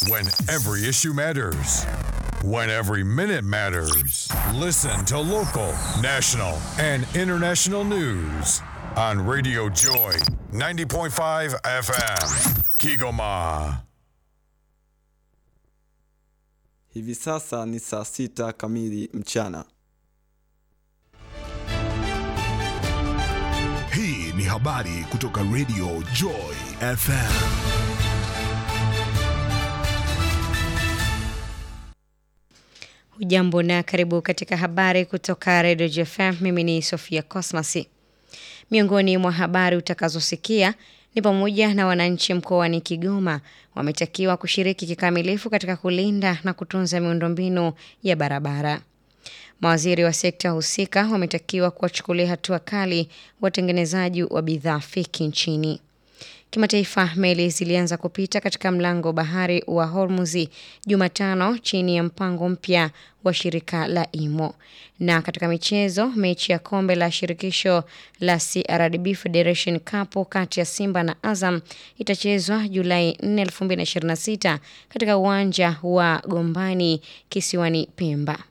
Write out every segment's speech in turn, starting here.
When every issue matters. When every minute matters. Listen to local, national, and international news on Radio Joy 90.5 FM. Kigoma. Hivi sasa ni saa sita kamili mchana. Hii ni habari kutoka Radio Joy FM. Hujambo na karibu katika habari kutoka Radio JFM. Mimi ni Sofia Cosmas. Miongoni mwa habari utakazosikia ni pamoja na wananchi mkoani Kigoma wametakiwa kushiriki kikamilifu katika kulinda na kutunza miundombinu ya barabara. Mawaziri wa sekta husika wametakiwa kuwachukulia hatua kali watengenezaji wa bidhaa feki nchini. Kimataifa, meli zilianza kupita katika mlango bahari wa Hormuzi Jumatano chini ya mpango mpya wa shirika la IMO. Na katika michezo, mechi ya kombe la shirikisho la CRDB Federation Cup kati ya Simba na Azam itachezwa Julai 4, 2026 katika uwanja wa Gombani kisiwani Pemba.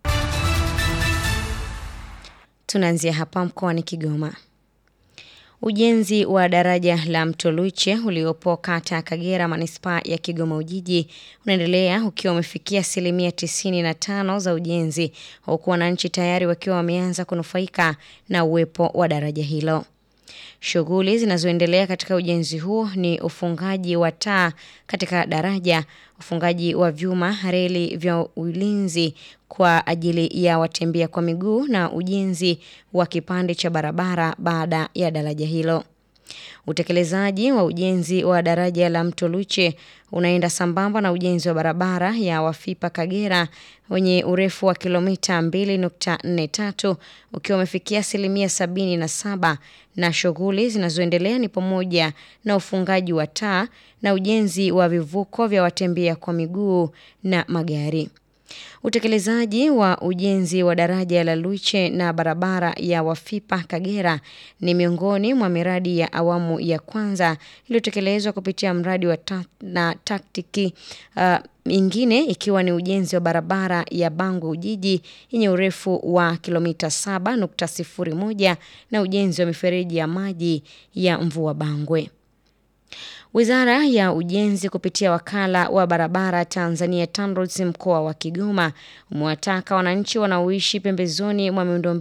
Tunaanzia hapa mkoani Kigoma. Ujenzi wa daraja la Mto Luche uliopo kata ya Kagera manispaa ya Kigoma Ujiji unaendelea ukiwa umefikia asilimia tisini na tano za ujenzi, huku wananchi tayari wakiwa wameanza kunufaika na uwepo wa daraja hilo. Shughuli zinazoendelea katika ujenzi huo ni ufungaji wa taa katika daraja, ufungaji wa vyuma, reli vya ulinzi kwa ajili ya watembea kwa miguu na ujenzi wa kipande cha barabara baada ya daraja hilo. Utekelezaji wa ujenzi wa daraja la Mto Luche unaenda sambamba na ujenzi wa barabara ya Wafipa Kagera wenye urefu wa kilomita 2.43 ukiwa umefikia asilimia 77 na shughuli zinazoendelea ni pamoja na ufungaji wa taa na ujenzi wa vivuko vya watembea kwa miguu na magari. Utekelezaji wa ujenzi wa daraja la Luche na barabara ya Wafipa Kagera ni miongoni mwa miradi ya awamu ya kwanza iliyotekelezwa kupitia mradi wa ta na taktiki uh, mingine ikiwa ni ujenzi wa barabara ya Bangu Ujiji yenye urefu wa kilomita 7.01 na ujenzi wa mifereji ya maji ya Mvua Bangwe. Wizara ya Ujenzi kupitia wakala wa barabara Tanzania TANROADS mkoa wa Kigoma umewataka wananchi wanaoishi pembezoni mwa miundo